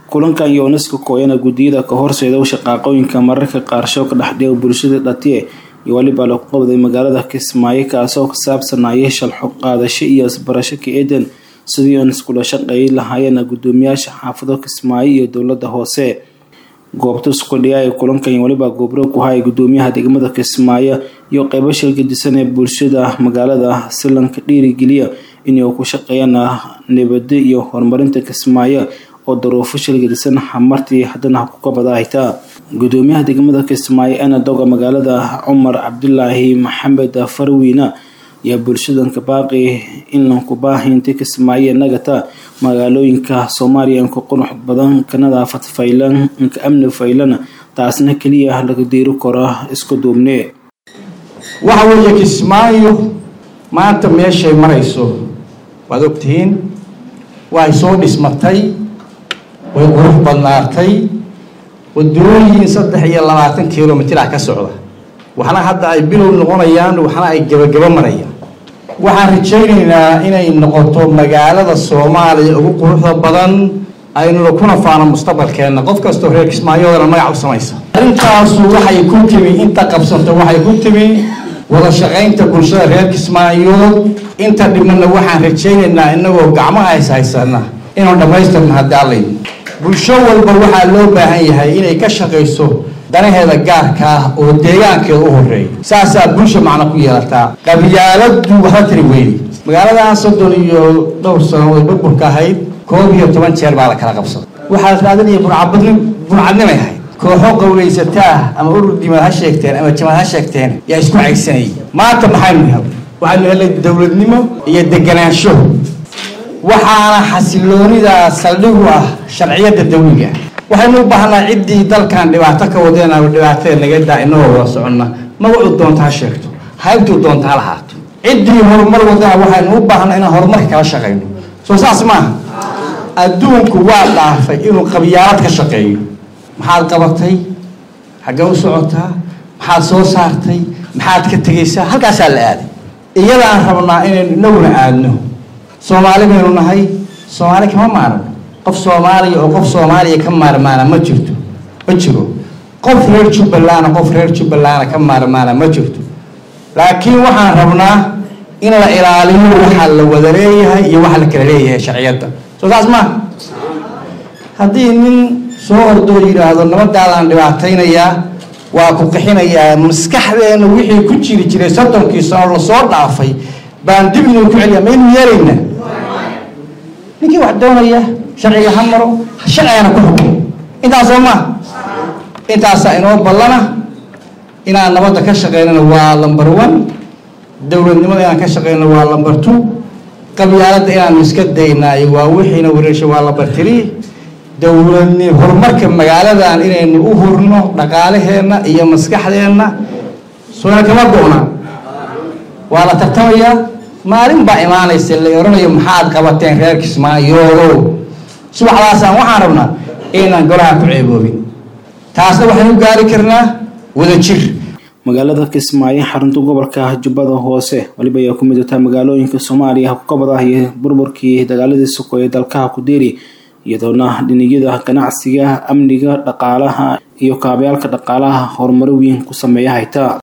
kulankan iyo unesco kooyana guddiyada ka horseeda shaqaaqooyinka mararka qaarsho ka dhexdhiga bulshada dhatiye iyo weliba lagu qabday magaalada kismaayo kaasoo ka saabsanaya shalxo qaadasho iyo isbarasho ka eedan sidii aan iskula shaqeey lahaayeen guddoomiyaasha xaafado kismaayo iyo dowlada hoose goobta iskudhiya ee kulankan iyo weliba goobro ku haya guddoomiyaha degmada kismaayo iyo qeybo shilgadisan ee bulshada magaalada si lanka dhiirigeliya inay ku shaqeeyaan nabado iyo horumarinta kismaayo oo daruufo shilgadisan hamartii haddana ku kabada haytaa guddoomiyaha degmada kismaayo eena doga magaalada cumar cabdulaahi maxamed farwiina ayaa bulshadanka baaqi in lanku baahinta kismaayo nagata magaalooyinka soomaaliya inka qurux badan ka nadaafad faylan inka amni faylana taasna keliya laga diiri karo isku duubne waxa weeye kismaayo maanta meeshay marayso waad ogtihiin way soo dhismatay way qurux badnaatay wadooyin saddex iyo labaatan kilomitr ah ka socda waxna hadda ay bilow noqonayaan waxna ay gebagabo marayaan waxaan rajaynaynaa inay noqoto magaalada soomaaliya ugu quruxda badan aynuna kuna faano mustaqbalkeenna qof kastoo reer kismaayoodana magac u samaysa arrintaasu waxay ku timi inta qabsanto waxay ku timi wada shaqaynta bulshada reer kismaayood inta dhibnana waxaan rajaynaynaa inagoo gacmaha is haysana inaan dhammaystirna haddii allayn bulsho walba waxaa loo baahan yahay inay ka shaqayso danaheeda gaarka ah oo deegaankeeda u horeeya saasaa bulsha macno ku yeelataa qabyaaladu waxba tiri weyne magaaladan soddon iyo dhowr sano oo burburka ahayd koob iyo toban jeer baa la kala qabsaday waxaa raadinaya buncabadni buncadnimay ahayd kooxo qawlaysataa ama urur dimaad ha sheegteen ama jamaad ha sheegteen yaa isku caysanayay maanta maxaynu hel waxaynu helnay dowladnimo iyo deganaansho waxaana xasiloonida saldhigu ah sharciyada dawliga waxaynu u baahnaa ciddii dalkan dhibaato ka wadeen ama dhibaatada naga daa inagoo wada soconna magacuu doonta ha sheegto haybtuu doonta ha lahaato ciddii horumar wadana waxaynu u baahnaa inaan horumarka kala shaqayno soo saas maaha adduunku waa dhaafay inuu qabyaalad ka shaqeeyo maxaad qabatay xaggee u socotaa maxaad soo saartay maxaad ka tegaysaa halkaasaa la aaday iyadaan rabnaa inaynu inaguna aadno soomaali baynu nahay soomaali kama maarno qof soomaaliya oo qof soomaaliya ka maarmaana ma jirto ma jiro qof reer jubbalandna qof reer jubbalandna ka maarmaana ma jirto laakiin waxaan rabnaa in la ilaaliyo waxa la wada leeyahay iyo waxa la kala leeyahay sharciyadda soo saas maa haddii nin soo ordoo yidhaahdo nabadaadaan dhibaataynayaa waa ku qixinayaa maskaxdeena wixii ku jiri jiray soddonkii sano lasoo dhaafay baan dib inuu ku celiya maynu yeelayna ninkii wax doonaya sharciga ha maro sharcigana ku xukumo intaasoo maa intaasaa inoo ballana inaan nabadda ka shaqeynana waa lumber one dowladnimada inaan ka shaqeyno waa lumber two qabyaaladda inaanu iska daynaayo waa wixiina wareesha waa lumber three dowladni horumarka magaaladan inaynu u hurno dhaqaalaheenna iyo maskaxdeenna soona kama go-na waa la tartamayaa maalin baa imaanaysa la oranayo maxaad qabateen reer kismaayoolow subaxdaasaan waxaan rabnaa inaan golaha ku ceeboobin taasna waxaynu gaari karnaa wada jir magaalada kismaayo xarunta gobolka jubbada hoose waliba ayaa ku mid ataa magaalooyinka soomaaliya kukabada iyo burburkii dagaaladii sokoeye dalkaha ku deeri iyadoona dhinigyada ganacsiga amniga dhaqaalaha iyo kaabayaalka dhaqaalaha horumaro weyn ku sameeya hayta